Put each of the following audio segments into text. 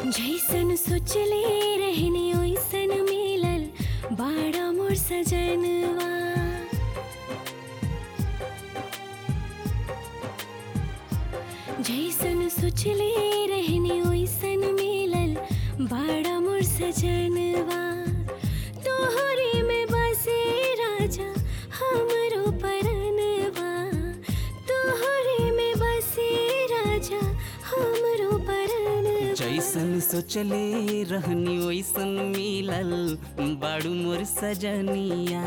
जैसन सोचले रहने ओइसन मिलल बाड़ा मोर सजनवा जैसन सोचले रहने ओइसन मिलल बाड़ा मोर सजनवा तोहरे में बसे राजा हमरो परनवा तोहरे में बसे राजा हमरो परनवा जैसन सोचले रहनी वैसन मिलल बाड़ू मोर सजनिया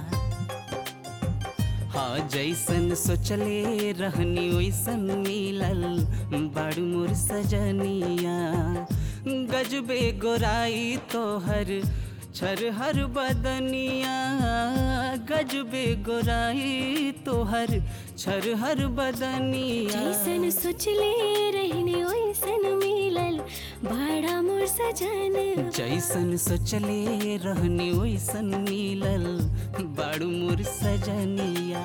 हाँ जैसन सोचले रहनी वैसन मिलल बाड़ू मोर सजनिया गजबे गोराई तोहर छरहर बदनिया गजबे गोराई तोहर छरहर बदनिया जैसन सोचले रहने ओइसन मिलल बाड़ा मोर सजन जैसन सोचले रहनी वैसन मिलल बाड़ू मोर सजनिया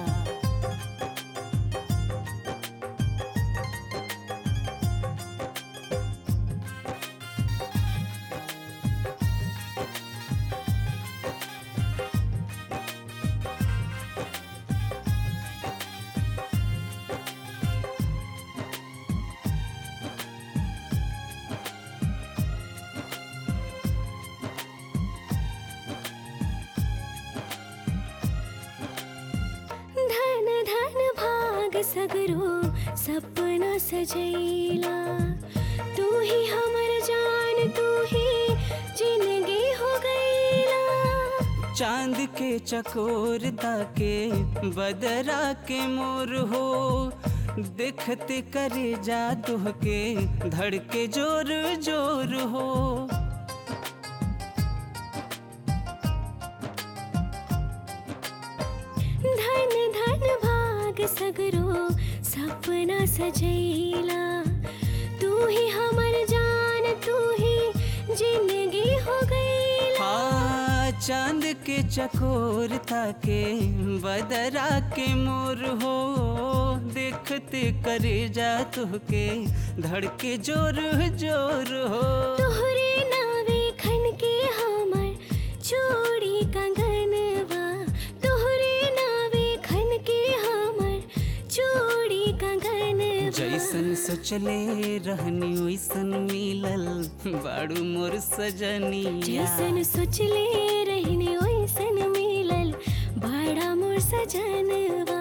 धन धन भाग सगरो सपना सजैला तू ही हमर जान तू ही जिंदगी हो गईला चांद के चकोर ताके बदरा के मोर हो देखते करे जा के धड़के जोर जोर हो धन धन भाग सगरो सपना सजैला तू ही हमर जान तू ही जिंदगी हो गईला हाँ चांद के चकोर ताके बदरा के मोर हो देखते करे जा के धड़के जोर जोर हो तोहरे नावे खन के हमर चूड़ी कंगनवा तोहरे नावे खन के हमर चूड़ी कंगनवा जैसन सोचले रहनी वैसन मिलल बाड़ू मोर सजनिया जैसन सोचले रहने ओइसन मिलल बाड़ा मोर सजनवा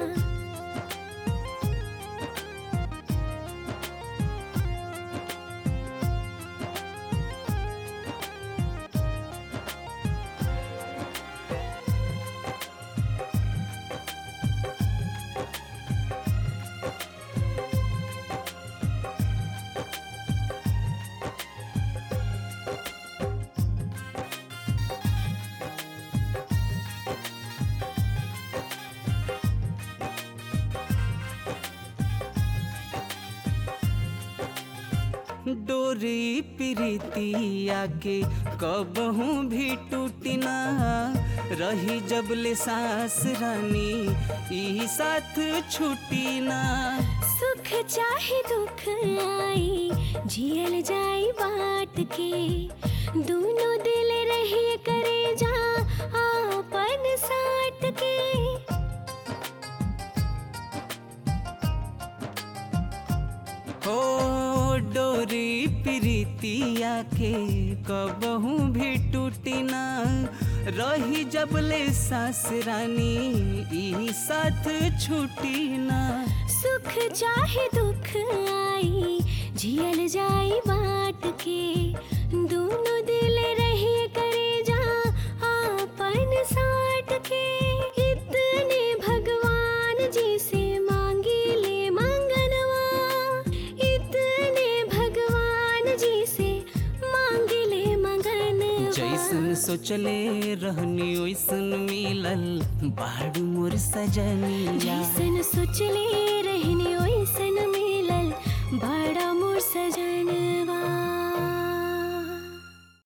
डोरी प्रीतिया के कबहू भी टूटना रही जबले सास रानी ई साथ छूटी ना सुख चाहे दुख आई जियल जाई बाट के दोनों दिल रहे करे जा आपन साट के हो डोरी प्रीतिया के कबहू भी टूटी ना रही जबले सास रानी ई साथ छूटी ना सुख चाहे दुख आई जियल जाई बाट के दोनों दिल रहे करे जा आपन साट के इतने भगवान जी से मांगी ले मंगनवा इतने भगवान जी से मांगी ले मंगनवा जैसन सोचले रहनी वैसन मिलल बाड़ू मोर सजनिया जैसन सोचले